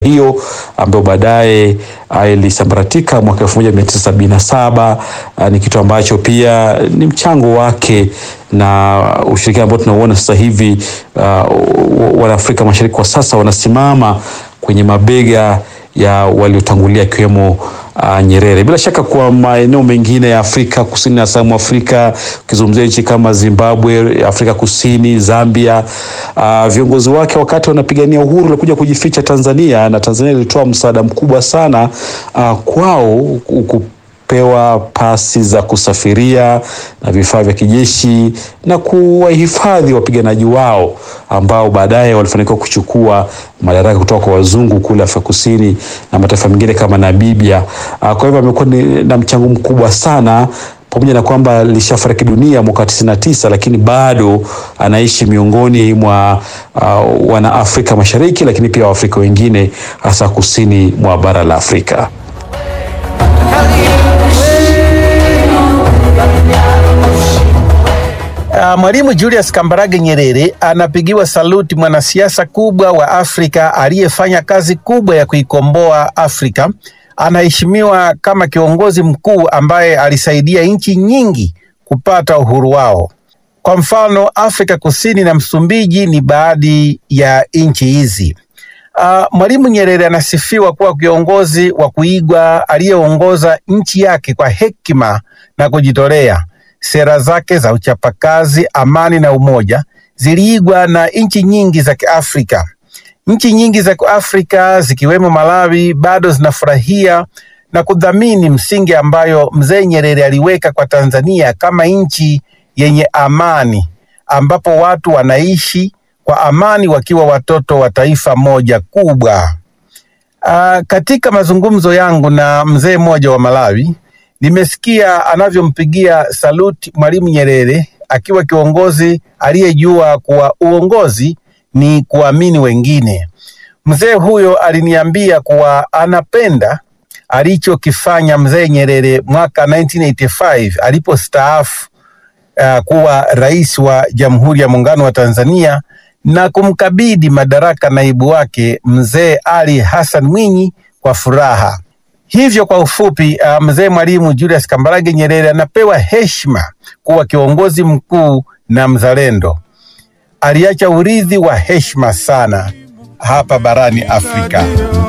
hiyo ambayo baadaye ilisambaratika mwaka 1977. Ni kitu ambacho pia ni mchango wake na ushirikiano ambao tunauona sasa hivi. Uh, Wanaafrika Mashariki kwa sasa wanasimama kwenye mabega ya waliotangulia akiwemo uh, Nyerere. Bila shaka kwa maeneo mengine ya Afrika Kusini na South Africa, ukizungumzia nchi kama Zimbabwe, Afrika Kusini, Zambia, uh, viongozi wake wakati wanapigania uhuru walikuja kujificha Tanzania, na Tanzania ilitoa msaada mkubwa sana uh, kwao pewa pasi za kusafiria na vifaa vya kijeshi na kuwahifadhi wapiganaji wao ambao baadaye walifanikiwa kuchukua madaraka kutoka kwa wazungu kule Afrika Kusini na mataifa mengine kama Namibia. Kwa hivyo amekuwa na mchango mkubwa sana pamoja na kwamba alishafariki dunia mwaka 99 lakini bado anaishi miongoni mwa uh, wana Afrika Mashariki, lakini pia Waafrika wengine hasa kusini mwa bara la Afrika. Uh, Mwalimu Julius Kambarage Nyerere anapigiwa saluti, mwanasiasa kubwa wa Afrika aliyefanya kazi kubwa ya kuikomboa Afrika. Anaheshimiwa kama kiongozi mkuu ambaye alisaidia nchi nyingi kupata uhuru wao. Kwa mfano, Afrika Kusini na Msumbiji ni baadhi ya nchi hizi. Uh, Mwalimu Nyerere anasifiwa kuwa kiongozi wa kuigwa aliyeongoza nchi yake kwa hekima na kujitolea. Sera zake za uchapakazi, amani na umoja ziliigwa na nchi nyingi za Kiafrika. Nchi nyingi za Kiafrika zikiwemo Malawi bado zinafurahia na kudhamini msingi ambayo Mzee Nyerere aliweka kwa Tanzania kama nchi yenye amani, ambapo watu wanaishi kwa amani wakiwa watoto wa taifa moja kubwa. Aa, katika mazungumzo yangu na mzee mmoja wa Malawi nimesikia anavyompigia saluti Mwalimu Nyerere akiwa kiongozi aliyejua kuwa uongozi ni kuamini wengine. Mzee huyo aliniambia kuwa anapenda alichokifanya Mzee Nyerere mwaka 1985 alipostaafu uh, kuwa rais wa Jamhuri ya Muungano wa Tanzania na kumkabidhi madaraka naibu wake Mzee Ali Hassan Mwinyi kwa furaha. Hivyo kwa ufupi, uh, mzee Mwalimu Julius Kambarage Nyerere anapewa heshima kuwa kiongozi mkuu na mzalendo. Aliacha urithi wa heshima sana hapa barani Afrika.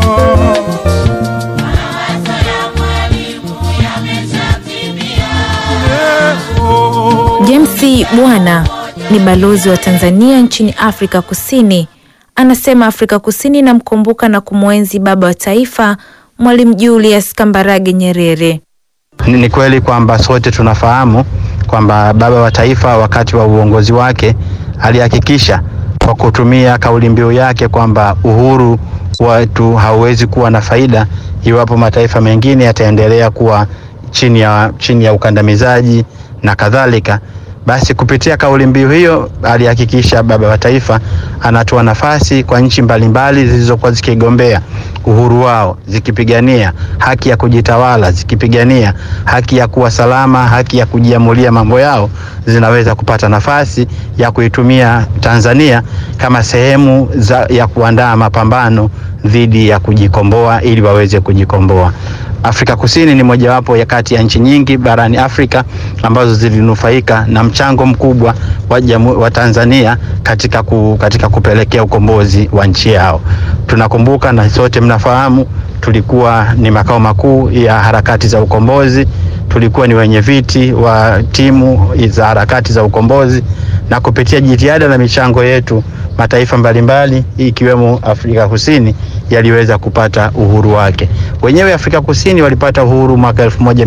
James Bwana ni balozi wa Tanzania nchini Afrika Kusini. Anasema Afrika Kusini inamkumbuka na kumwenzi baba wa taifa Mwalimu Julius Kambarage Nyerere. Ni kweli kwamba sote tunafahamu kwamba baba wa taifa wakati wa uongozi wake alihakikisha kwa kutumia kauli mbiu yake kwamba uhuru wetu hauwezi kuwa na faida iwapo mataifa mengine yataendelea kuwa chini ya, chini ya ukandamizaji na kadhalika. Basi kupitia kauli mbiu hiyo alihakikisha baba wa taifa anatoa nafasi kwa nchi mbalimbali zilizokuwa zikigombea uhuru wao, zikipigania haki ya kujitawala, zikipigania haki ya kuwa salama, haki ya kujiamulia mambo yao, zinaweza kupata nafasi ya kuitumia Tanzania kama sehemu za, ya kuandaa mapambano dhidi ya kujikomboa ili waweze kujikomboa. Afrika Kusini ni mojawapo ya kati ya nchi nyingi barani Afrika ambazo zilinufaika na mchango mkubwa wa, jamu, wa Tanzania katika, ku, katika kupelekea ukombozi wa nchi yao. Tunakumbuka na sote mnafahamu, tulikuwa ni makao makuu ya harakati za ukombozi, tulikuwa ni wenye viti wa timu za harakati za ukombozi, na kupitia jitihada na michango yetu mataifa mbalimbali ikiwemo Afrika Kusini yaliweza kupata uhuru wake. Wenyewe Afrika Kusini walipata uhuru mwaka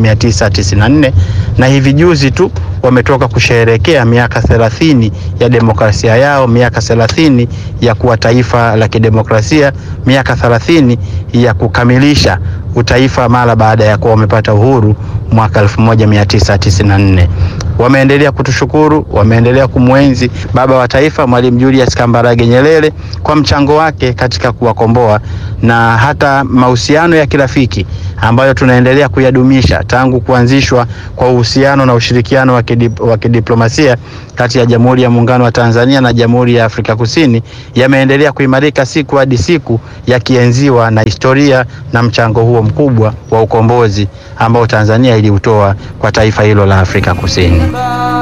1994 na hivi juzi tu wametoka kusherehekea miaka 30 ya demokrasia yao, miaka 30 ya kuwa taifa la kidemokrasia, miaka 30 ya kukamilisha utaifa mara baada ya kuwa wamepata uhuru mwaka 1994. Wameendelea kutushukuru, wameendelea kumwenzi baba wa taifa Mwalimu Julius Kambarage Nyerere kwa mchango wake katika kuwakomboa na hata mahusiano ya kirafiki ambayo tunaendelea kuyadumisha tangu kuanzishwa kwa uhusiano na ushirikiano wa kidip, wa kidiplomasia kati ya Jamhuri ya Muungano wa Tanzania na Jamhuri ya Afrika Kusini yameendelea kuimarika siku hadi siku, yakienziwa na historia na mchango huo mkubwa wa ukombozi ambao Tanzania iliutoa kwa taifa hilo la Afrika Kusini.